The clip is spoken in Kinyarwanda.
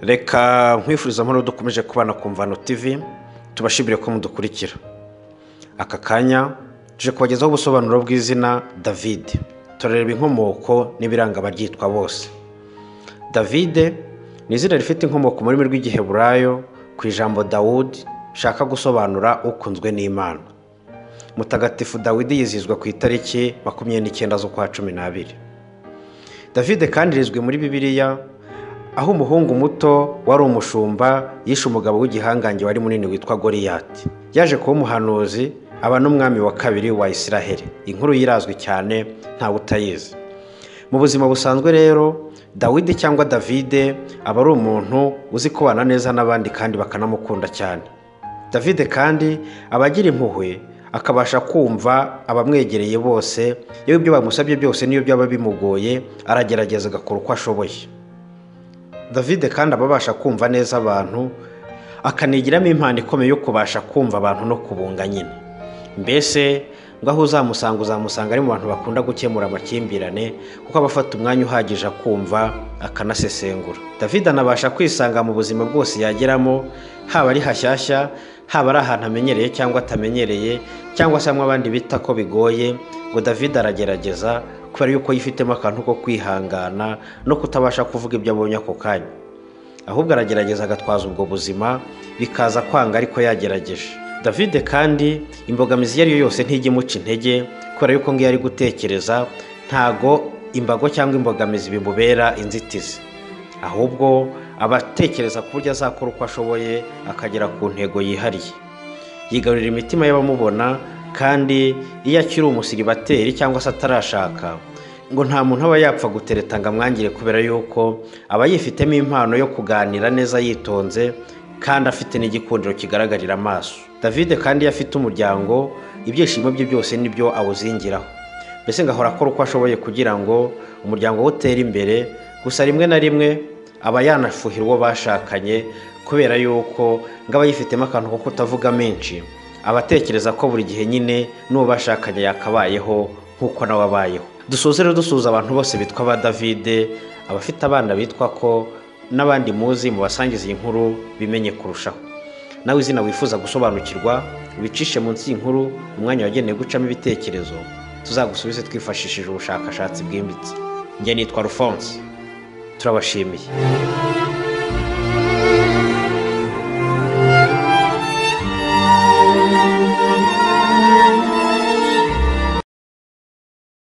reka nkwifuriza amahoro dukomeje kubana ku mvano tv tubashimire ko mudukurikira aka kanya tuje kubagezaho ubusobanuro bw'izina davide turareba inkomoko n'ibiranga abaryitwa bose davide ni izina rifite inkomoko mu rurimi rw'igiheburayo ku ijambo dawudi rishaka gusobanura ukunzwe n'imana mutagatifu dawidi yizihizwa ku itariki makumyabiri n'icyenda z'ukwa cumi n'abiri davide kandi rizwi muri bibiliya aho umuhungu muto wari umushumba yishe umugabo w'igihangange wari munini witwa goriyati yaje kuba umuhanuzi aba n'umwami wa kabiri wa isiraheli inkuru yirazwi cyane ntawe utayizi mu buzima busanzwe rero dawidi cyangwa davide aba ari umuntu uzi kubana neza n'abandi kandi bakanamukunda cyane davide kandi aba agira impuhwe akabasha kumva abamwegereye bose yewe ibyo bamusabye byose n'iyo byaba bimugoye aragerageza agakora uko ashoboye davide kandi aba abasha kumva neza abantu akanigiramo impano ikomeye yo kubasha kumva abantu no kubunga nyine mbese ngo aho uzamusanga uzamusanga ari mu bantu bakunda gukemura amakimbirane kuko aba afata umwanya uhagije akumva akanasesengura davide anabasha kwisanga mu buzima bwose yageramo haba ari hashyashya haba ari ahantu amenyereye cyangwa atamenyereye cyangwa se hamwe abandi bita ko bigoye ngo davide aragerageza kubera yuko yifitemo akantu ko kwihangana no kutabasha kuvuga ibyo abonye ako kanya ahubwo aragerageza agatwaza ubwo buzima bikaza kwanga ariko yagerageje davide kandi imbogamizi iyo ari yo yose ntijya imuca intege kubera yuko ngiyo ari gutekereza ntago imbago cyangwa imbogamizi bimubera inzitizi ahubwo aba atekereza ku buryo azakora uko ashoboye akagera ku ntego yihariye yigarurira imitima y'abamubona kandi iyo akiri umusiribateri cyangwa se atarashaka ngo nta muntu aba yapfa gutereta ngo amwangire kubera yuko aba yifitemo impano yo kuganira neza yitonze kandi afite n'igikundiro kigaragarira amaso davide kandi iyo afite umuryango ibyishimo bye byose nibyo awuzingiraho mbese ngo ahora akora uko ashoboye kugira ngo umuryango we utere imbere gusa rimwe na rimwe aba yanafuhira uwo bashakanye kubera yuko ngo aba yifitemo akantu ko kutavuga menshi aba atekereza ko buri gihe nyine n'uwo bashakanye yakabayeho nk'uko nawe abayeho dusoze rero dusuhuza abantu bose bitwa ba davide abafite abana bitwa ko n'abandi muzi mubasangiza iyi nkuru bimenye kurushaho nawe izina wifuza gusobanukirwa wicishe munsi y'inkuru umwanya wagenewe gucamo ibitekerezo tuzagusubize twifashishije ubushakashatsi bwimbitse njye nitwa rufonse turabashimiye